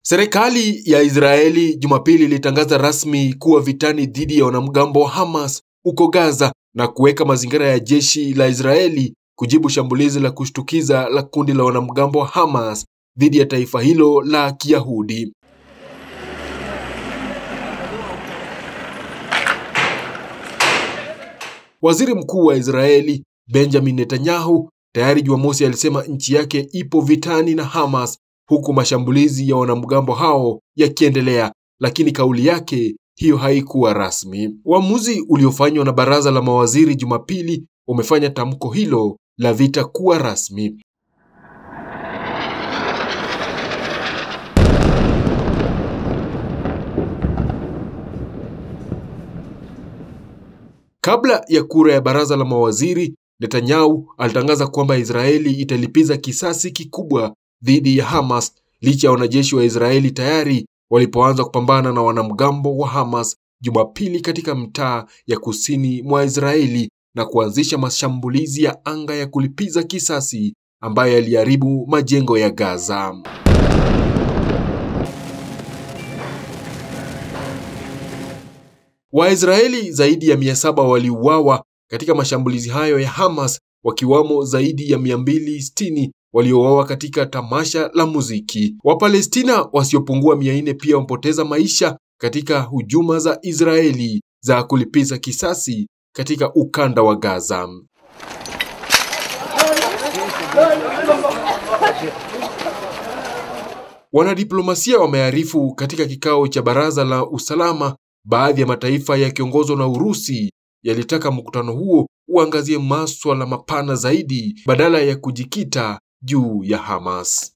Serikali ya Israeli Jumapili ilitangaza rasmi kuwa vitani dhidi ya wanamgambo wa Hamas huko Gaza na kuweka mazingira ya jeshi la Israeli kujibu shambulizi la kushtukiza la kundi la wanamgambo wa Hamas dhidi ya taifa hilo la Kiyahudi. Waziri Mkuu wa Israeli Benjamin Netanyahu tayari Jumamosi alisema nchi yake ipo vitani na Hamas huku mashambulizi ya wanamgambo hao yakiendelea, lakini kauli yake hiyo haikuwa rasmi. Uamuzi uliofanywa na baraza la mawaziri Jumapili umefanya tamko hilo la vita kuwa rasmi. Kabla ya kura ya baraza la mawaziri, Netanyahu alitangaza kwamba Israeli italipiza kisasi kikubwa dhidi ya Hamas licha ya wanajeshi wa Israeli tayari walipoanza kupambana na wanamgambo wa Hamas Jumapili katika mtaa ya kusini mwa Israeli na kuanzisha mashambulizi ya anga ya kulipiza kisasi ambayo yaliharibu majengo ya Gaza. Waisraeli zaidi ya mia saba waliuawa katika mashambulizi hayo ya Hamas wakiwamo zaidi ya 260 waliouawa katika tamasha la muziki. Wapalestina wasiopungua 400 pia wamepoteza maisha katika hujuma za Israeli za kulipiza kisasi katika ukanda wa Gaza. Wanadiplomasia wamearifu katika kikao cha baraza la usalama, baadhi ya mataifa yakiongozwa na Urusi yalitaka mkutano huo uangazie maswala mapana zaidi badala ya kujikita juu ya Hamas.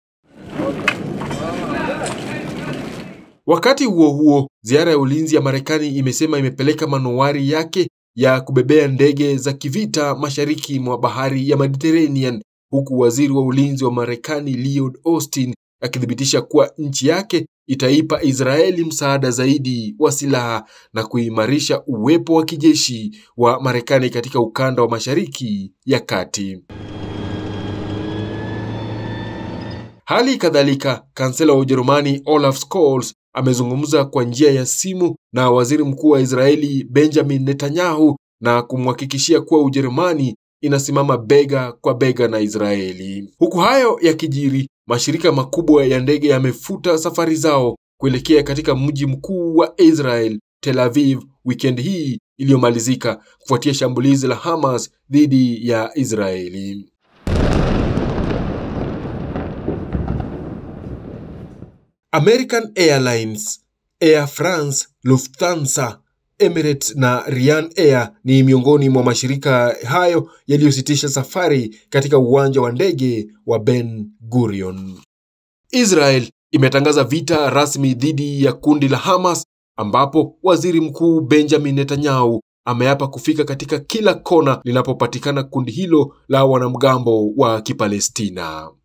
Wakati huo huo, ziara ya ulinzi ya Marekani imesema imepeleka manowari yake ya kubebea ndege za kivita mashariki mwa bahari ya Mediterranean, huku waziri wa ulinzi wa Marekani Lloyd Austin akithibitisha kuwa nchi yake itaipa Israeli msaada zaidi wa silaha na kuimarisha uwepo wa kijeshi wa Marekani katika ukanda wa Mashariki ya Kati. Hali kadhalika, kansela wa Ujerumani Olaf Scholz amezungumza kwa njia ya simu na waziri mkuu wa Israeli Benjamin Netanyahu na kumhakikishia kuwa Ujerumani inasimama bega kwa bega na Israeli. Huku hayo yakijiri, mashirika makubwa ya ndege yamefuta safari zao kuelekea katika mji mkuu wa Israel, Tel Aviv, wikendi hii iliyomalizika kufuatia shambulizi la Hamas dhidi ya Israeli. American Airlines, Air France, Lufthansa, Emirates na Ryan Air ni miongoni mwa mashirika hayo yaliyositisha safari katika uwanja wa ndege wa Ben Gurion. Israel imetangaza vita rasmi dhidi ya kundi la Hamas ambapo Waziri Mkuu Benjamin Netanyahu ameapa kufika katika kila kona linapopatikana kundi hilo la wanamgambo wa Kipalestina.